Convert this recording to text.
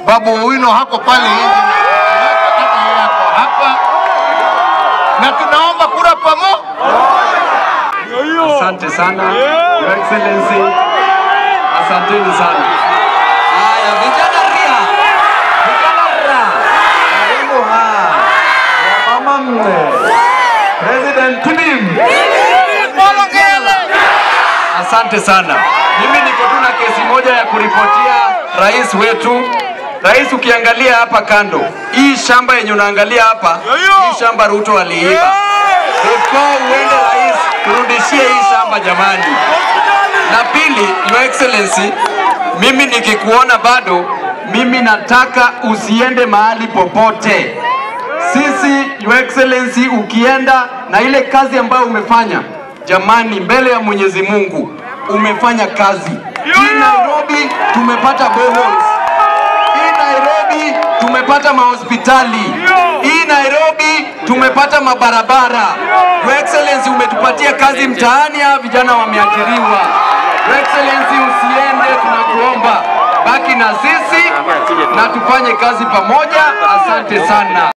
Babu Owino hako pale nje, hata yeye ako hapa, na tunaomba kura pamoja. Asante sana Your Excellency, asanteni sana. Haya, vijana ria, vijana ria, karibu ha wamama mne, President Tibim. Asante sana. Mimi niko tu na kesi moja ya kuripotia rais wetu. Rais, ukiangalia hapa kando, hii shamba yenye unaangalia hapa, hii shamba Ruto aliiba. Before uende rais, turudishie hii shamba jamani. Na pili, Your Excellency, mimi nikikuona bado, mimi nataka usiende mahali popote. Sisi Your Excellency, ukienda na ile kazi ambayo umefanya, jamani, mbele ya Mwenyezi Mungu umefanya kazi. Hii Nairobi tumepata boreholes. Hii Nairobi tumepata mahospitali. Hii Nairobi tumepata mabarabara. Your Excellency, umetupatia kazi mtaani, hawa vijana wameajiriwa. Your Excellency, usiende, tunakuomba baki na sisi na tufanye kazi pamoja. Asante sana.